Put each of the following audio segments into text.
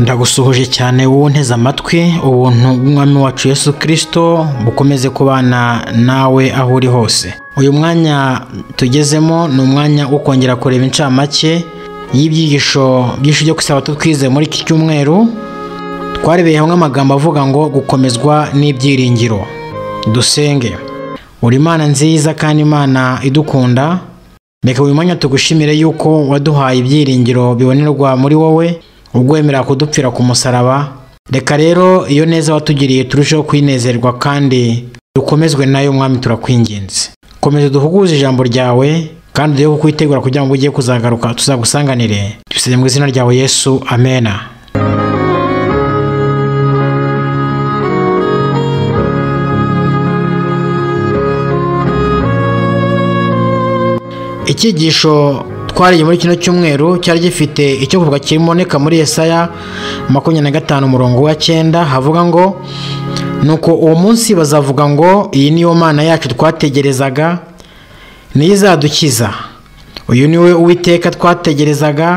ndagusuhuje cyane wowe unteze amatwi ubuntu bw'umwami wacu Yesu kirisito bukomeze kubana nawe aho uri hose uyu mwanya tugezemo ni umwanya wo kongera kureba incamake y'ibyigisho byinshi byo gusaba tutwize muri iki cyumweru twarebeye hamwe amagambo avuga ngo gukomezwa n'ibyiringiro dusenge uri imana nziza kandi imana idukunda reka uyu mwanya tugushimire yuko waduhaye ibyiringiro bibonerwa muri wowe ugwemera kudupfira ku musaraba reka rero iyo neza watugiriye turusheho kwinezerwa kandi dukomezwe nayo mwami turakwinginze komeza duhuguze ijambo ryawe kandi udeho kukwitegura kugira ngo ugiye kuzagaruka tuzagusanganire dusabye mu izina ryawe yesu amena icyigisho twariye muri kino cyumweru cyari gifite icyo kuvuga kiboneka muri Yesaya makumyabiri na gatanu umurongo wa cyenda havuga ngo nuko uwo munsi bazavuga ngo iyi niyo mana yacu twategerezaga niyo izadukiza uyu niwe uwiteka twategerezaga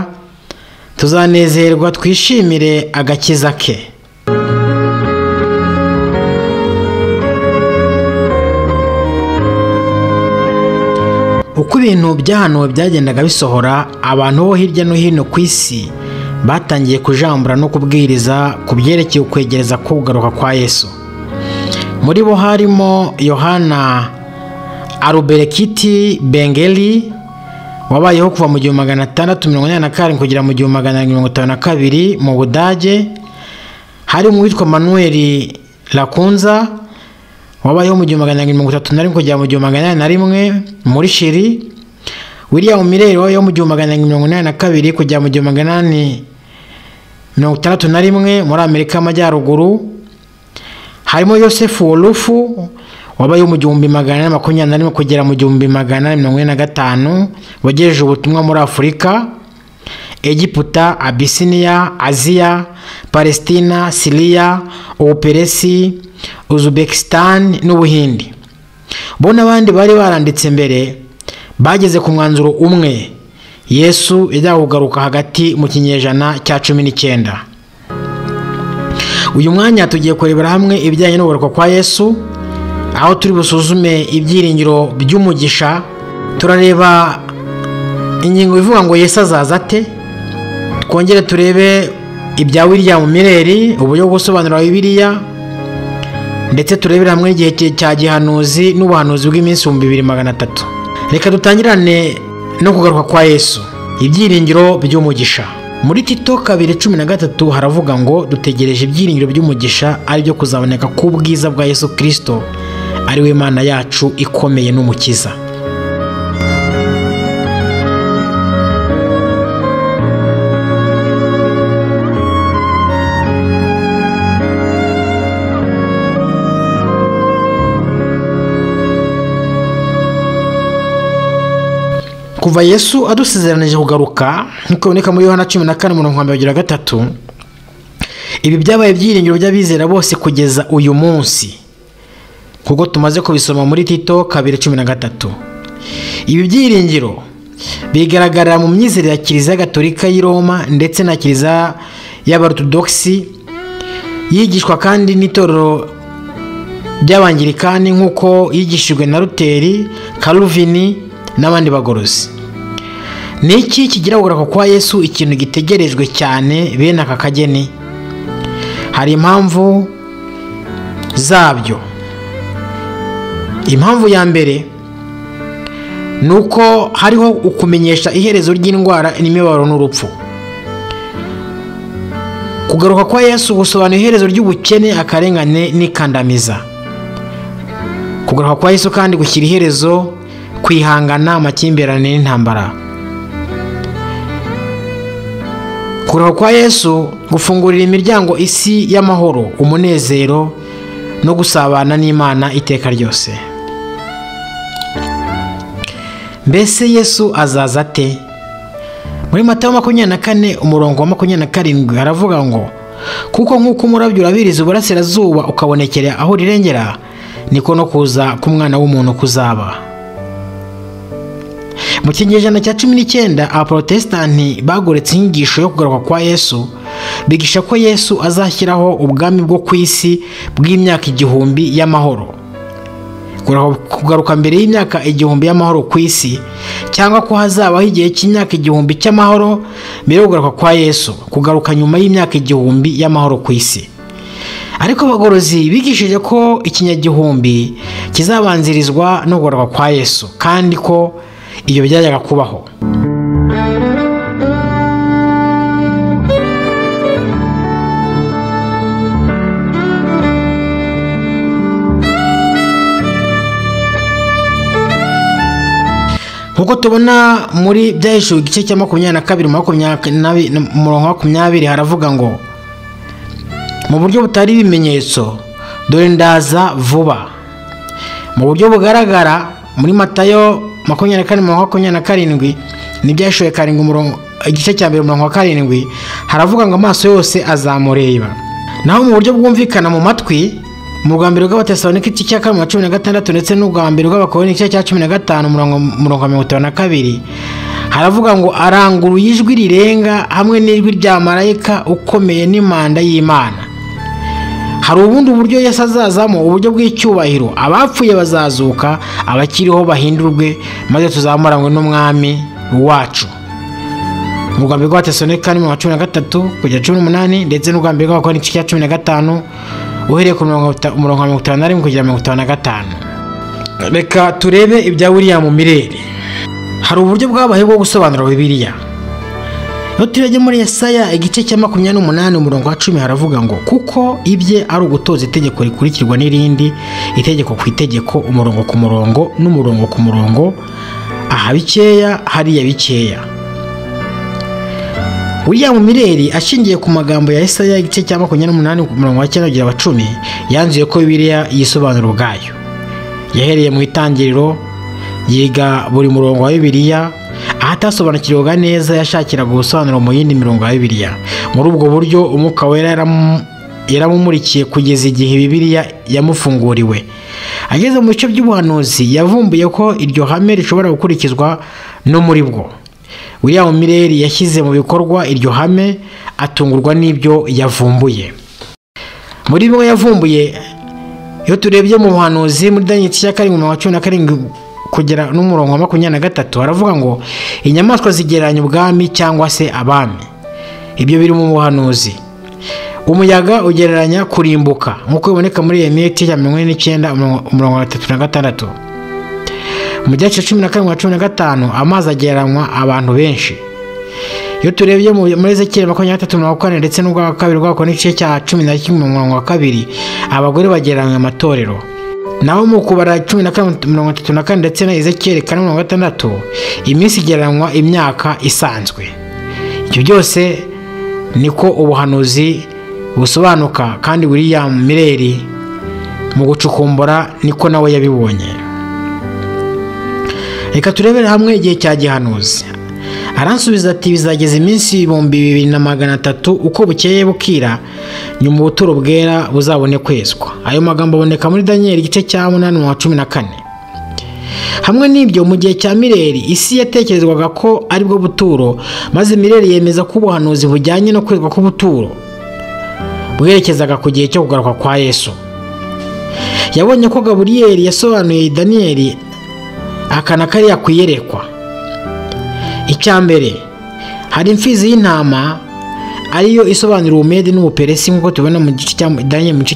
tuzanezerwa twishimire agakiza ke uko ibintu byahanuwe byagendaga bisohora abantu bo hirya no hino ku isi batangiye kujambura no kubwiriza ku byerekeye ukwegereza kugaruka kwa yesu muri bo harimo yohana aruberekiti bengeli wabayeho kuva mu gihumbi magana atandatu mirongo inani na karindwi kugera mu gihumbi magana arindwi mirongo itanu na kabiri mu budage harimo uwitwa manuel lakunza wabayeho mu gihumbi magana arindwi mirongo itatu na rimwe kugera mu gihumbi magana inani na rimwe muri shiri william mireli wabayeho mu gihumbi magana arindwi mirongo inani na kabiri kugera mu gihumbi magana inani mirongo itandatu na rimwe muri amerika y'amajyaruguru harimo yosefu wolufu wabayeho mu gihumbi magana ane makumyabiri na rimwe kugera mu gihumbi magana ane mirongo ine na gatanu wagejeje ubutumwa muri afurika egiputa abisiniya aziya palesitina siriya ubuperesi uzbekistan n'ubuhindi bo n'abandi bari baranditse mbere bageze ku mwanzuro umwe yesu ijya kugaruka hagati mu kinyejana cya cumi n'icyenda uyu mwanya tugiye kurebera hamwe ibijyanye n'ubugaruka kwa yesu aho turi busuzume ibyiringiro by'umugisha turareba ingingo ivuga ngo yesu azaza ate twongere turebe ibya william mireli uburyo bwo gusobanura bibiliya ndetse turebere hamwe igihe cya gihanuzi n'ubuhanuzi bw'iminsi ibihumbi bibiri magana atatu reka dutangirane no kugaruka kwa yesu ibyiringiro by'umugisha muri tito kabiri cumi na gatatu haravuga ngo dutegereje ibyiringiro by'umugisha aribyo kuzaboneka k'ubwiza bwa yesu kirisito ariwe imana yacu ikomeye n'umukiza kuva yesu adusezeranije kugaruka nk'uko biboneka muri yohana cumi na kane umurongo wa mbere kugera gatatu ibi byabaye ibyiringiro by'abizera bose kugeza uyu munsi kuko tumaze kubisoma muri tito kabiri cumi na gatatu ibi byiringiro bigaragarira mu myizerere ya kiliziya gatolika y'i roma ndetse na kiliziya y'abarutodogisi yigishwa kandi n'itorero ry'abangirikani nk'uko yigishijwe na ruteri karuvini n'abandi bagorozi ni iki kigira kugaruka kwa yesu ikintu gitegerejwe cyane bene aka kageni hari impamvu zabyo impamvu ya mbere ni uko hariho ukumenyesha iherezo ry'indwara n'imibabaro n'urupfu kugaruka kwa yesu gusobanura iherezo ry'ubukene akarengane n'ikandamiza kugaruka kwa yesu kandi gushyira iherezo kwihangana amakimbirane n'intambara kuroha kwa yesu gufungurira imiryango isi y'amahoro umunezero no gusabana n'imana iteka ryose mbese yesu azaza ate muri matayo makumyabiri na kane umurongo wa makumyabiri na karindwi haravuga ngo kuko nk'uko umurabyo urabiriza uburasirazuba ukabonekera aho rirengera niko no kuza k'umwana w'umuntu kuzaba mu kinyejana cya cumi n'icyenda abaporotesitanti bagoretse inyigisho yo kugaruka kwa yesu bigisha ko yesu azashyiraho ubwami bwo ku isi bw'imyaka igihumbi y'amahoro kugaruka mbere y'imyaka igihumbi y'amahoro ku isi cyangwa ko hazabaho igihe cy'imyaka igihumbi cy'amahoro mbere yo kugaruka kwa yesu kugaruka nyuma y'imyaka igihumbi y'amahoro ku isi ariko abagorozi bigishije ko ikinyagihumbi kizabanzirizwa no kugaruka kwa yesu kandi ko iyo byajyaga kubaho nk'uko tubona muri byahishijwe igice cya makumyabiri na kabiri umurongo wa makumyabiri haravuga ngo mu buryo butari ibimenyetso dore ndaza vuba mu buryo bugaragara muri matayo makumyabiri na kane umurongo wa makumyabiri na karindwi n'ibyahishijwe karindwi umurongo igice cya mbere umurongo wa karindwi haravuga ngo amaso yose azamureba naho mu buryo bwumvikana mu matwi mu rwa mbere rw'abatesalonike igice cya kabiri cumi na gatandatu ndetse n'urwa mbere rw'abakoroni igice cya cumi na gatanu umurongo wa mirongo itanu na kabiri haravuga ngo aranguruye ijwi rirenga hamwe n'ijwi rya marayika ukomeye n'impanda y'imana hari ubundi uburyo yesi azazamo uburyo bw'icyubahiro abapfuye bazazuka abakiriho bahindurwe maze tuzamuranywe n'umwami wacu mu rwa mbere rw'abatesalonike mirongo cumi na gatatu kugera cumi n'umunani ndetse n'urwa mbere rw'abakoroni igice cya cumi na gatanu uhereye ku murongo wa mirongo itanu na rimwe kugera mirongo itanu na gatanu reka turebe ibya william mirere hari uburyo bwabayeho bwo gusobanura bibiliya iyo turebye muri Yesaya igice cya makumyabiri n'umunani umurongo wa cumi haravuga ngo kuko ibye ari ugutoza itegeko rikurikirwa n'irindi itegeko ku itegeko umurongo ku murongo n'umurongo ku murongo aha bikeya hariya bikeya william mireri ashingiye ku magambo ya Yesaya igice cya makumyabiri n'umunani ku murongo wa cyenda kugera wa cumi yanzuye ko bibiliya yisobanura ubwayo yahereye mu itangiriro yiga buri murongo wa bibiliya aho atasobanukirwaga neza yashakiraga ubusobanuro mu yindi mirongo ya bibiliya muri ubwo buryo umwuka wera yaramumurikiye kugeza igihe bibiliya yamufunguriwe ageze mu bice by'ubuhanuzi yavumbuye ko iryo hame rishobora gukurikizwa no muri bwo william mireri yashyize mu bikorwa iryo hame atungurwa n'ibyo yavumbuye muri bimwe yavumbuye iyo turebye mu buhanuzi muri daniel cya karindwi mirongo cumi na karindwi kugera n'umurongo wa makumyabiri na gatatu haravuga ngo inyamaswa zigereranya ubwami cyangwa se abami ibyo biri mu buhanuzi umuyaga ugereranya kurimbuka nk'uko biboneka muri iyo miti ya mirongo ine n'icyenda umurongo wa gatatu na gatandatu mu gice cumi na karindwi na cumi na gatanu amazi agereranywa abantu benshi iyo turebye muri zekeri makumyabiri na gatatu mirongo kane ndetse n'ubwa kabiri bwako n'igice cya cumi na kimwe murongo wa kabiri abagore bagereranywa amatorero naho mu kubara cumi na kane mirongo itatu na kane ndetse na ezekeri kane mirongo gatandatu iminsi igereranywa imyaka isanzwe ibyo byose niko ubuhanuzi busobanuka kandi william mireri mu gucukumbura niko nawe yabibonye reka turebere hamwe igihe cya gihanuzi aransubiza ati bizageza iminsi ibihumbi bibiri na magana atatu uko bukeye bukira nyuma ubuturo bwera buzabone kwezwa ayo magambo aboneka muri daniel igice cya munani mu wa cumi na kane hamwe n'ibyo mu gihe cya mireri isi yatekerezwaga ko aribwo buturo maze mireri yemeza ko ubuhanuzi bujyanye no kwezwa k'ubuturo bwerekezaga ku gihe cyo kugaruka kwa yesu yabonye ko gaburiyeri yasobanuye daniyeli aka na kariya ku iyerekwa icya mbere hari imfizi y'intama ariyo isobanura ubumede n'ubuperesi nk'uko tubona mu gice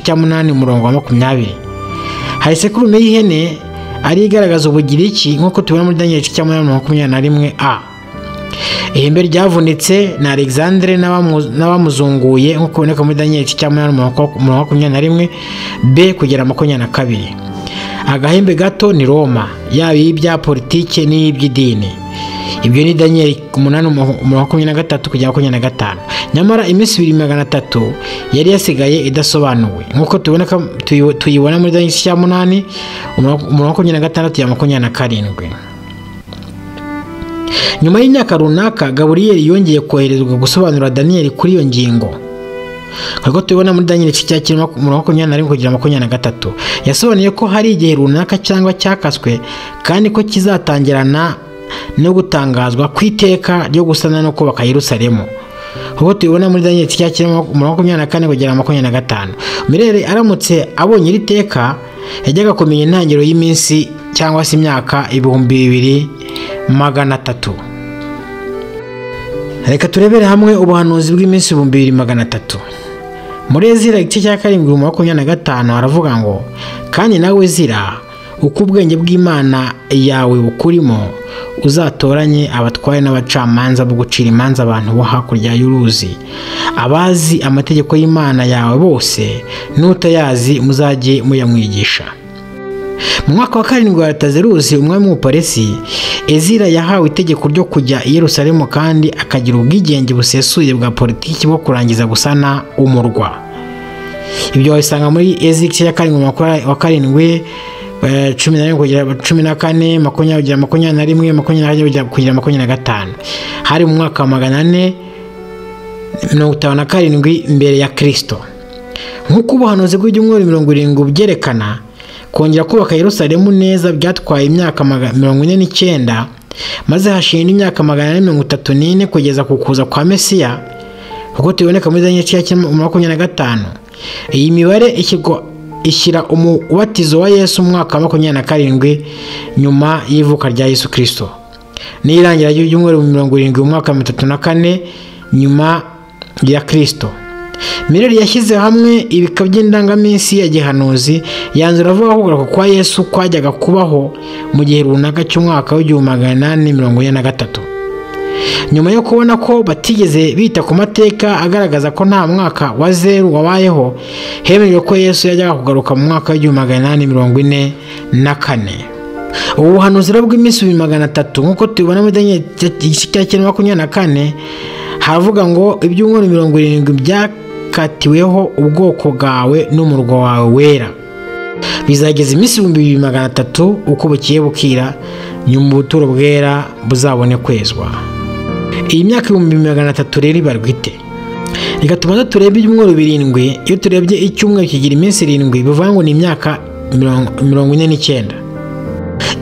cya munani umurongo wa makumyabiri hari sekurume y'ihene ariyo igaragaza ubugiriki nk'uko tubona muri daniel igice cya munani makumyabiri na rimwe a ihembe ryavunitse na alexandre n'abamuzunguye nk'uko biboneka muri daniel igice cya munani umurongo wa makumyabiri na rimwe b kugera makumyabiri na kabiri agahembe gato ni roma yaba iy'ibya politiki n'iy'iby'idini ibyo ni daniyeli umunani umurongo makumyabiri na gatatu kugera makumyabiri na gatanu nyamara iminsi ibiri magana atatu yari yasigaye idasobanuwe nk'uko tuyibona muri daniyeli cya munani umurongo makumyabiri na gatandatu ya makumyabiri na karindwi nyuma y'imyaka runaka gaburiyeri yongeye koherezwa gusobanura daniyeli kuri iyo ngingo nk'uko tubibona muri daniel cya kirimo umurongo makumyabiri na rimwe kugera makumyabiri na gatatu yasobanuye ko hari igihe runaka cyangwa cyakaswe kandi ko kizatangirana no gutangazwa ku iteka ryo gusana no kubaka yerusalemu nk'uko tubibona muri daniel icyapa kirimo umurongo wa makumyabiri na kane kugera makumyabiri na gatanu mirere aramutse abonye iri teka yajyaga kumenya intangiriro y'iminsi cyangwa se imyaka ibihumbi bibiri magana atatu reka turebere hamwe ubuhanuzi bw'iminsi ibihumbi bibiri magana atatu muri ezira igice cya karindwi bibiri makumyabiri na gatanu haravuga ngo kandi nawe ezira uko ubwenge bw'imana yawe bukurimo uzatoranye abatware n'abacamanza bo gucira imanza abantu bo hakurya y'uruzi abazi amategeko y'imana yawe bose n'utayazi muzajye muyamwigisha mu mwaka wa karindwi wa tazerusi umwami w'umuparesi ezira yahawe itegeko ryo kujya i yerusalemu kandi akagira ubwigenge busesuye bwa politiki bwo kurangiza gusana umurwa ibyo wabisanga muri ezira igice cya karindwi wa karindwi cumi na rimwe kugera cumi na kane makumyabiri kugera makumyabiri na rimwe makumyabiri na kugera makumyabiri na gatanu hari mu mwaka wa magana ane mirongo itanu na karindwi mbere ya kirisito nk'uko ubuhanuzi bw'ibyumweru mirongo irindwi byerekana kongera kubaka Yerusalemu neza byatwaye imyaka mirongo ine n'icyenda maze hashinga imyaka magana ane mirongo itatu n'ine kugeza ku kuza kwa mesiya kuko tuboneka muri za nyacyacu makumyabiri na gatanu iyi mibare ikigo ishyira umubatizo wa yesu umwaka wa makumyabiri na karindwi nyuma y'ivuka rya yesu kirisito n'irangira ry'ibyumweru mirongo irindwi mu mwaka wa mirongo itatu na kane nyuma ya kirisito mireri yashyize hamwe ibika by'indangaminsi ya gihanuzi yanzura avuga kugaruka kwa yesu kwajyaga kubaho mu gihe runaka cy'umwaka w'igihumbi magana inani mirongo ine na gatatu nyuma yo kubona ko batigeze bita ku mateka agaragaza ko nta mwaka wa zeru wabayeho hemejwe ko yesu yajyaga kugaruka mu mwaka w'igihumbi magana inani mirongo ine na kane ubu buhanuzi bw'iminsi ibihumbi magana atatu nk'uko tubibona muri daniel igice cya cyenda makumyabiri na kane haravuga ngo ibyumweru mirongo irindwi byakatiweho ubwoko bwawe n'umurwa wawe wera bizageza iminsi ibihumbi bibiri magana atatu uko bukiye bukira nyuma ubuturo bwera buzabone kwezwa iyi myaka ibihumbi magana atatu rero ibarwite reka tubanza turebe ibyumweru birindwi iyo turebye icyumweru kigira iminsi irindwi bivuga ngo ni imyaka mirongo ine n'icyenda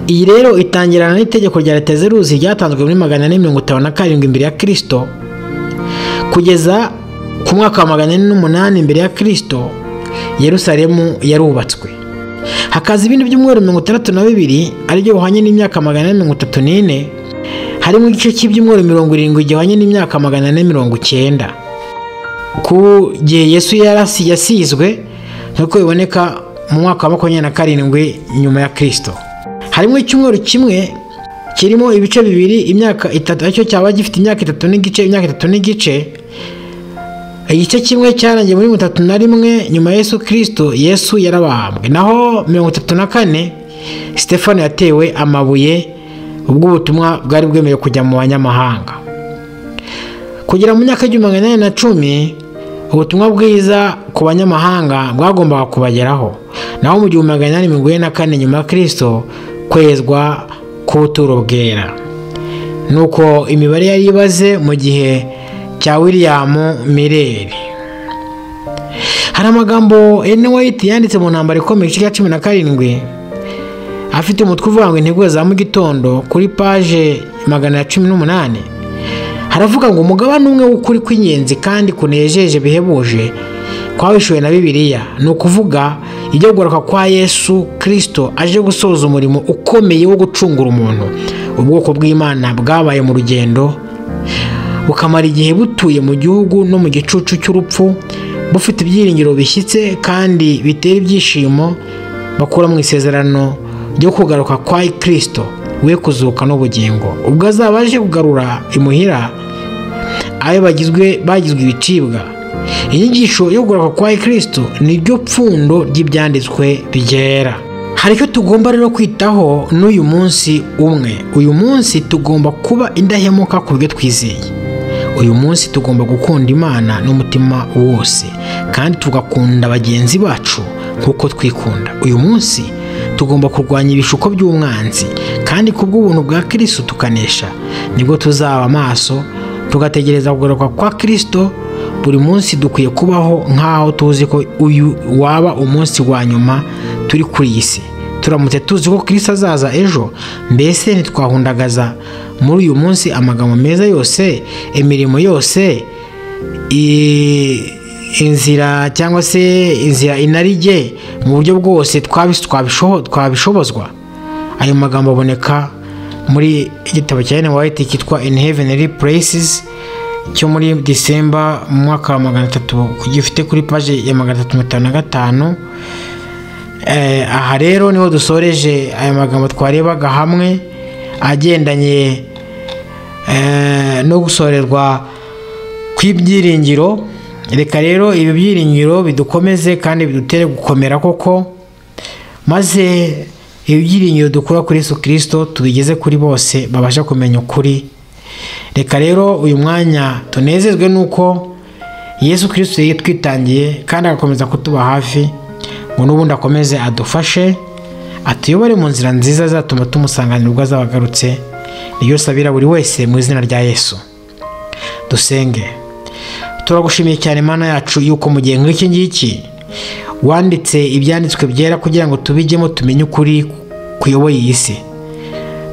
iyi rero itangirana n'itegeko rya leta zeruzi ryatanzwe muri magana ane mirongo itanu na karindwi imbere ya kirisito kugeza ku mwaka wa magana ane n'umunani imbere ya kirisito yerusalemu yarubatswe hakaza ibindi byumweru mirongo itandatu na bibiri aribyo buhanye n'imyaka magana ane mirongo itatu n'ine harimo igice cy'ibyumweru mirongo irindwi gihwanye n'imyaka magana ane mirongo icyenda ku gihe yesu yasizwe nk'uko biboneka mu mwaka wa makumyabiri na karindwi nyuma ya kirisito harimo icyumweru kimwe kirimo ibice bibiri imyaka itatu aricyo cyaba gifite imyaka itatu n'igice imyaka itatu n'igice igice kimwe cyarangiye muri mirongo itatu na rimwe nyuma ya yesu kirisito yesu yarabambwe naho mirongo itatu na kane sitefani yatewe amabuye ubwo ubutumwa bwari bwemewe kujya mu banyamahanga kugera mu myaka y'igihumbi magana inani na cumi ubutumwa bwiza ku banyamahanga bwagombaga kubageraho naho mu gihumbi magana inani mirongo ine na kane nyuma ya kirisito kwezwa k'ubuturo bwera nuko imibare yari ibaze mu gihe cya william mireri hari amagambo ene wayiti yanditse mu ntambaro ikomeye igice cya cumi na karindwi afite umutwe uvuga ngo intego za mu gitondo kuri paje magana ya cumi n'umunani haravuga ngo umugabane umwe w'ukuri kw'ingenzi kandi kunejeje bihebuje kwawishyuwe na bibiliya ni ukuvuga ijya kugaruka kwa yesu kirisito aje gusoza umurimo ukomeye wo gucungura umuntu ubwoko bw'imana bwabaye mu rugendo bukamara igihe butuye mu gihugu no mu gicucu cy'urupfu bufite ibyiringiro bishyitse kandi bitera ibyishimo bakura mu isezerano ryo kugaruka kwa kirisito we kuzuka n'ubugingo ubwo azaba aje kugarura imuhira abe bagizwe bagizwe ibicibwa inyigisho yo kugaruka kwa kirisito ni ryo pfundo ry'ibyanditswe byera hari icyo tugomba rero kwitaho n'uyu munsi umwe uyu munsi tugomba kuba indahemuka ku byo twizeye uyu munsi tugomba gukunda imana n'umutima wose kandi tugakunda bagenzi bacu nk'uko twikunda uyu munsi tugomba kurwanya ibishuko by'umwanzi kandi ku bw'ubuntu bwa kirisito tukanesha nibwo tuzaba amaso tugategereza kugaruka kwa kirisito buri munsi dukwiye kubaho nk'aho tuzi ko uyu waba umunsi wa nyuma turi kuri iyi si turamutse tuzi ko kirisito azaza ejo mbese ntitwahundagaza muri uyu munsi amagambo meza yose imirimo yose i- inzira cyangwa se inzira inarijye mu buryo bwose twabis- twabisho- twabishobozwa ayo magambo aboneka muri igitabo cya Ellen White cyitwa In Heavenly Places cyo muri December mu mwaka wa magana atatu gifite kuri paje ya magana atatu mirongo itanu na gatanu Eh, aha rero niho dusoreje aya magambo twarebaga hamwe agendanye eh, no gusorerwa kw'ibyiringiro reka rero ibi byiringiro bidukomeze kandi bidutere gukomera koko maze ibi byiringiro dukura kuri Yesu kirisito tubigeze kuri bose babasha kumenya ukuri reka rero uyu mwanya tunezezwe nuko yesu kirisito yitwitangiye kandi agakomeza kutuba hafi ngo n'ubundi akomeze adufashe atuyobore mu nzira nziza zatuma tumusanganira ubwo azaba agarutse niyo sabira buri wese mu izina rya yesu dusenge turagushimiye cyane mana yacu yuko mu gihe nk'iki ngiki wanditse ibyanditswe byera kugira ngo tubijyemo tumenye ukuri kuyoboye iyi si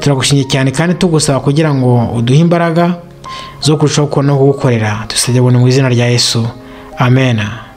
turagushimye cyane kandi tugusaba kugira ngo uduhe imbaraga zo kurushaho kubona aho gukorera dusabye buntu mu izina rya yesu amen